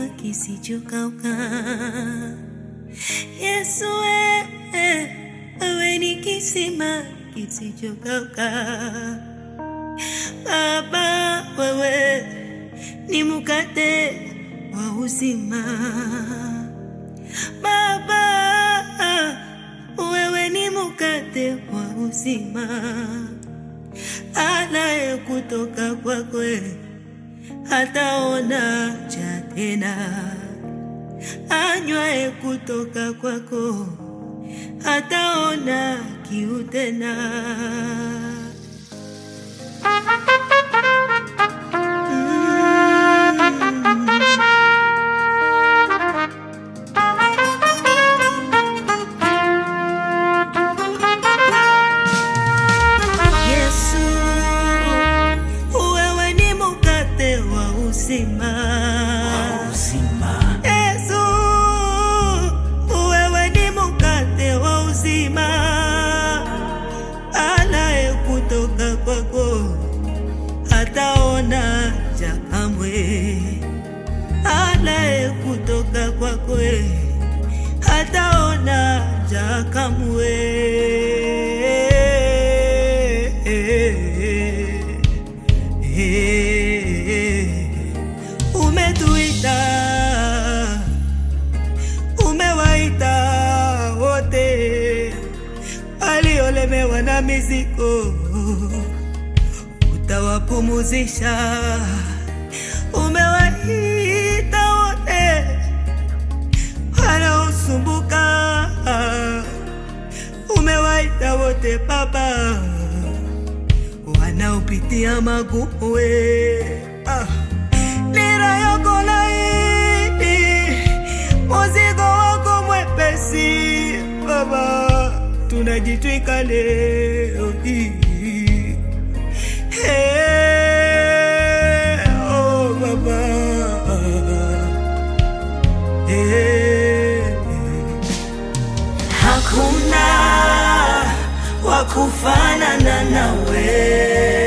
kisima kisichokauka. Yesu wewe, wewe ni kisima kisichokauka. Baba wewe ni mkate wa uzima. Baba wewe ni mkate wa uzima, alaye kutoka kwako hataona cha tena, anywaye kutoka kwako hataona kiu tena. Yesu, wewe ni mkate wa uzima. Yesu, wewe ni mkate wa uzima, alaye kutoka kwako hataona njaa kamwe, alaye kutoka kwako hataona njaa kamwe. Umetuita, umewaita wote waliolemewa na mizigo, utawapumuzisha. Umewaita wote wanaosumbuka, umewaita wote Baba wanaopitia magumu we ah. Nira yako laini, muzigo wako mwepesi Baba, tunajitwika leo hii Hey, oh Baba Hey. Hakuna wa kufanana nawe,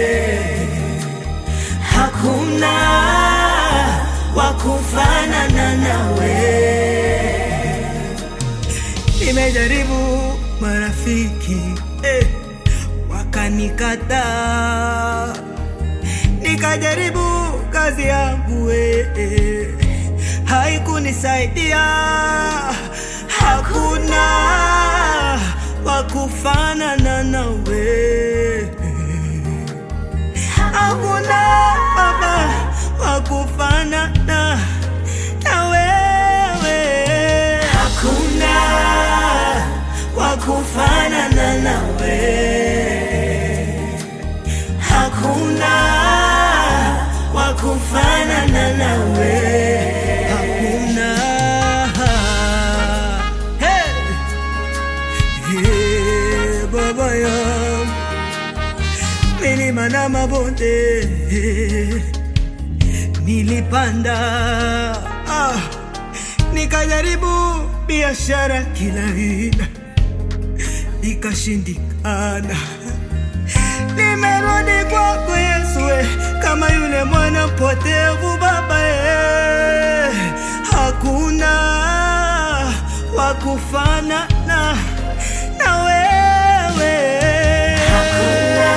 hakuna wa kufanana nawe. Nimejaribu marafiki eh, wakanikataa, nikajaribu kazi yangu eh, eh, haikunisaidia. Hakuna wa kufanana nawe, hakuna Baba wa kufanana na wewe, hakuna wa kufanana nawe, hakuna wa kufanana nawe, hakuna hey. Hey, Baba yangu, milima na mabonde nilipanda, ah, nikajaribu biashara kila aina, ikashindikana. Nimerudi kwako Yesu, we, kama yule mwana mpotevu Baba, eh, hakuna wa kufanana na wewe, hakuna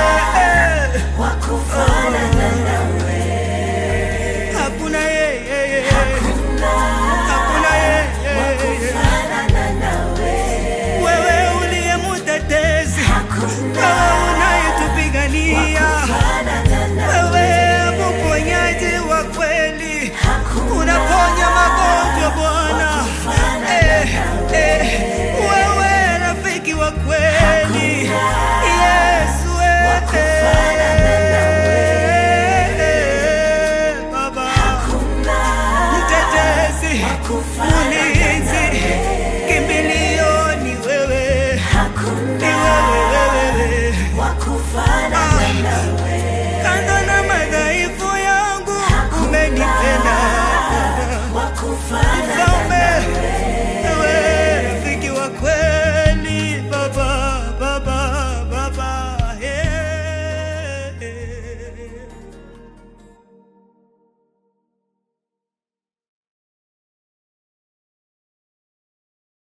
hakuna yeye, hakuna yeye, wewe uliye mutetezi, wewe unayetupigania, wewe mponyaji wa kweli, unaponya magonjwa Bwana, eh, eh, wewe rafiki wa kweli, Yesu, eh, Baba mtetezi, ulinzi, kimbilio ni wewe, ni wewe, wewe. Kando na madhaifu yangu umenipenda, mfalme